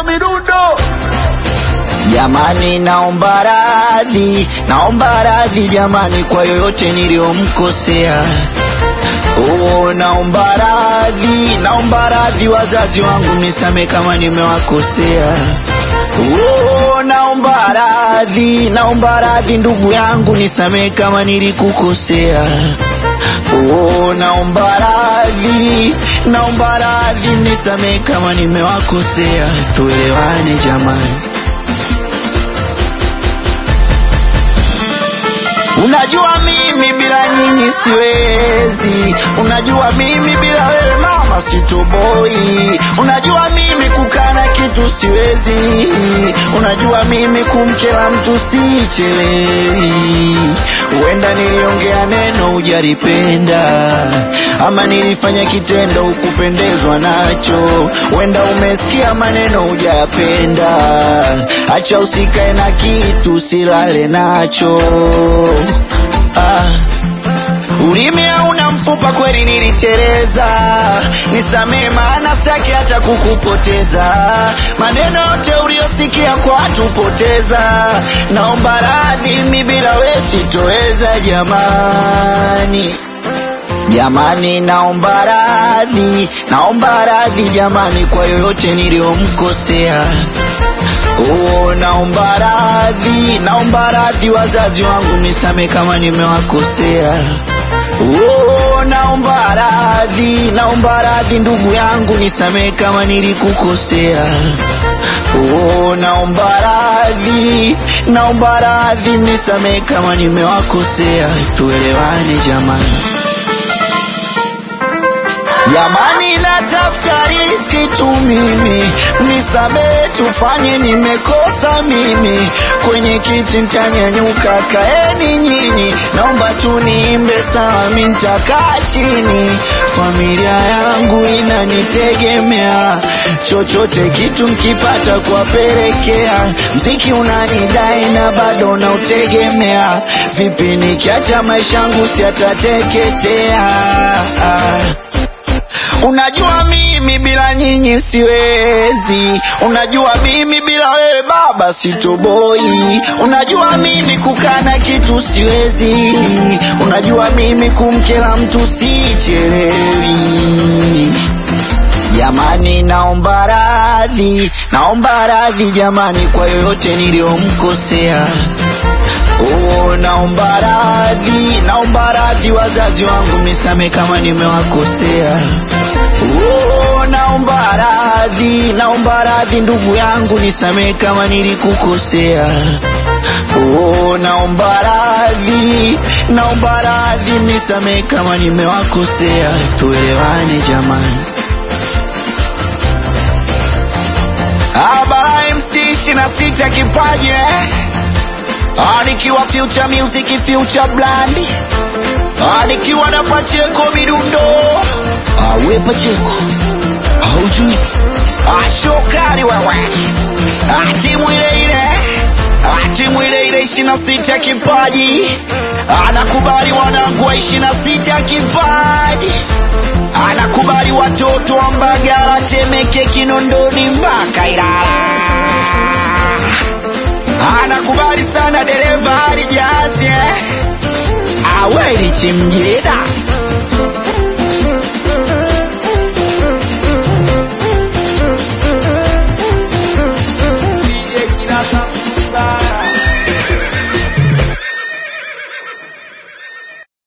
midundo Jamani, naomba radhi, naomba radhi jamani kwa yoyote niliyomkosea. Oh, naomba radhi, naomba radhi wazazi wangu, mnisame kama nimewakosea. Oh, naomba radhi, naomba radhi ndugu yangu, nisamee kama nilikukosea. Oh, naomba radhi, naomba radhi, nisamee kama nimewakosea. Tuelewane jamani. Unajua mimi bila nyinyi siwezi, unajua mimi bila wewe mama sitoboi, unajua mimi kukana kitu siwezi, unajua mimi kumkela mtu sichelewi. Huenda niliongea neno hujalipenda, ama nilifanya kitendo hukupendezwa nacho, huenda umesikia maneno hujapenda. Acha usikae na kitu silale nacho ah. Ulimi hauna mfupa, kweli niliteleza, nisamee maana sitaki hata kukupoteza. Maneno yote uliyosikia kwa watu poteza, naomba radhi, mi bila we sitoweza jamani. Jamani, naomba radhi, naomba radhi jamani kwa yoyote niliyomkosea. Oh, naomba radhi, naomba radhi wazazi wangu, nisame kama nimewakosea. Oh, naomba radhi, naomba radhi ndugu yangu, nisamee kama nilikukosea. Oh, naomba radhi, naomba radhi, nisamee kama nimewakosea. Tuelewane jamani. Jamani, natafuta riski tu mimi, nisamee tufanye, nimekosa mimi. Kwenye kiti ntanyanyuka, kaeni nyinyi, naomba tu niimbe sawa, mi ntakaa chini. Familia yangu inanitegemea, chochote kitu nkipata kuwapelekea. Mziki unanidai na bado nautegemea, vipi nikiacha maisha yangu siatateketea? Unajua mimi bila nyinyi siwezi, unajua mimi bila wewe baba sitoboi, unajua mimi kukana kitu siwezi, unajua mimi kumkela mtu sichelewi. Jamani, naomba radhi, naomba radhi jamani kwa yoyote niliyomkosea. Oh, naomba radhi, naomba radhi wazazi wangu, mnisame kama nimewakosea. Oh, naomba radhi, naomba radhi ndugu yangu, nisamee kama nilikukosea. Oh, naomba radhi, naomba radhi, nisamee kama nimewakosea. Tuelewane jamani. Abara MC ishirini na sita kipaji eh? Ah, nikiwa future music future brand Ah, nikiwa na Pacheko midundo Ah, we Pacheko haujui Ah, shokari wewe Ah, timu ile ile Ah, timu ile ile ishirini na sita kipaji anakubali wanangu wa ishirini na sita kipaji anakubali watoto wa Mbagala, Temeke, Kinondoni mpaka Ilala anakubali sana dereva alijazi eh? aweli chimjida